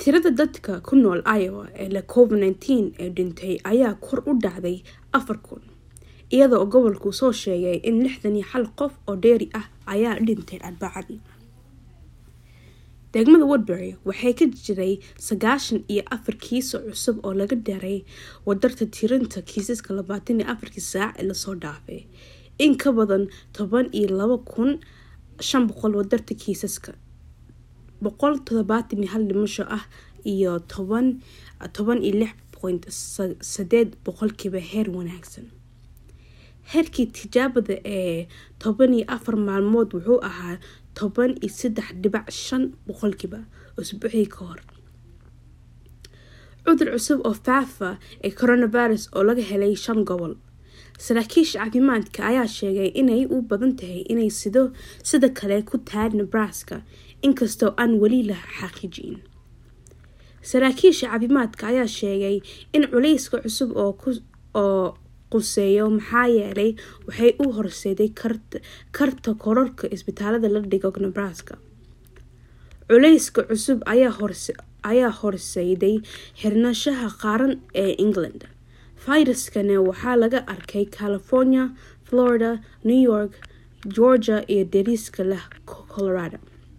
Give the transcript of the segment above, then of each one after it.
tirada dadka ku nool iowa ee le covid nteen ee dhintay ayaa kor u dhacday afar kun iyada oo gobolku soo sheegay in lixdan iyo hal qof oo dheeri ah ayaa dhintay arbacadii degmada woodbury waxay ka jiray sagaashan iyo afar kiiso cusub oo laga daray wadarta tirinta kiisaska labaatan iyo afarkii saac ee lasoo dhaafay in ka badan toban iyo laba kun shan boqol wadarta kiisaska boqol todobaatan iyo hal dhimasho ah iyo toban toban iyo lix point sadeed boqolkiiba heer wanaagsan heerkii tijaabada ee toban iyo afar maalmood wuxuu ahaa toban iyo saddex dhibac shan boqolkiiba usbuucii ka hor cudur cusub oo faafa ee coronavirus oo laga helay shan gobol saraakiisha caafimaadka ayaa sheegay inay u badan tahay inay sido sida kale ku tahay nebraska inkastoo aan weli la xaqiijin saraakiisha caafimaadka ayaa sheegay in culeyska cusub oo quseeyo maxaa yeelay waxay u horseeday karta kororka isbitaalada la dhigo nebraska culeyska cusub ayaa horseyday xirnashaha qaaran ee england fayraskana waxaa laga arkay california florida new york georgia iyo dariiska leh colorado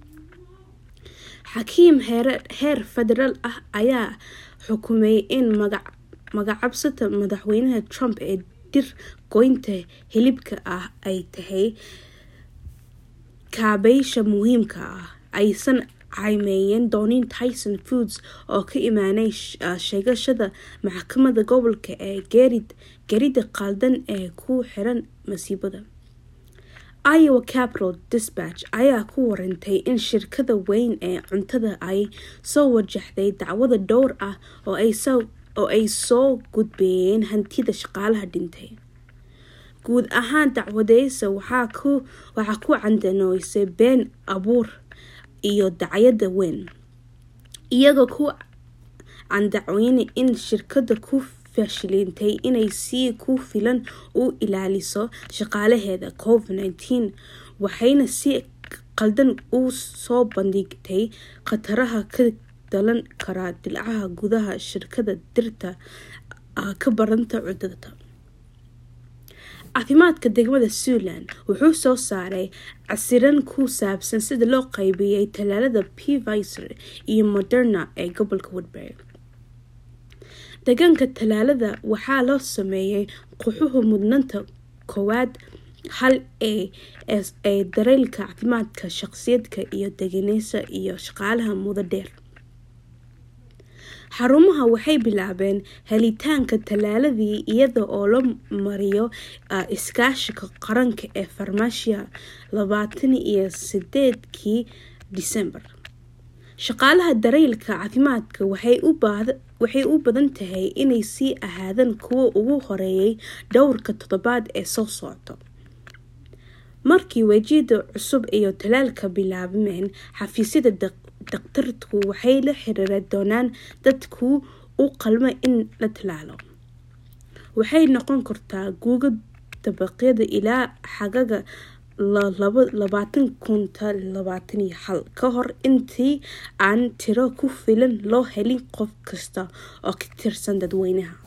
xakiim heer federaal ah ayaa xukumay in magacabsata madaxweynaha trump ee dir goynta hilibka ah ay tahay kaabeysha muhiimka ah aysan caymeeyeen doonin tyson foods oo ka imaanay sheegashada maxkamada gobolka ee gerida qaldan ee ku xiran masiibada iowa capital dispatch ayaa ku warantay in shirkada weyn ee cuntada ay soo wajahday dacwada dhowr ah oo ay soo gudbeeyeen hantida shaqaalaha dhintay guud ahaan dacwadeysa waxaa ku candanoysay been abuur iyo dacyada weyn iyagoo ku candacweyne in shirkada ku fashilintay inay si ku filan u ilaaliso shaqaalaheeda covid nteen waxayna si qaldan u soo bandhigtay khataraha ka dhalan kara dilcaha gudaha shirkada dirta ka baranta cudurta caafimaadka degmada suntland wuxuu soo saaray casiran ku saabsan sida loo qaybiyey tallaalada pfizer iyo moderna ee gobolka woodbury deegaanka tallaalada waxaa loo sameeyey quxuhu mudnaanta koowaad hal ee ee dareylka caafimaadka shaqsiyadka iyo deganeysa iyo shaqaalaha mudo dheer xarumaha waxay bilaabeen helitaanka tallaaladii iyada oo la mariyo iskaashiga qaranka ee farmasiya labaatan iyo sideedkii disembar shaqaalaha dareylka caafimaadka waxay u badan tahay inay sii ahaadaan kuwa ugu horeeyay dhowrka toddobaad ee soo socda markii wejiyada cusub iyo tallaalka bilaabmeen xafiisyada daktarku waxay la xiriiri doonaan dadku u qalma in la tallaalo waxay noqon kartaa guuga dabaqyada ilaa xagaga labaatan kunta labaatan iyo hal ka hor intii aan tiro ku filan loo helin qof kasta oo ka tirsan dadweynaha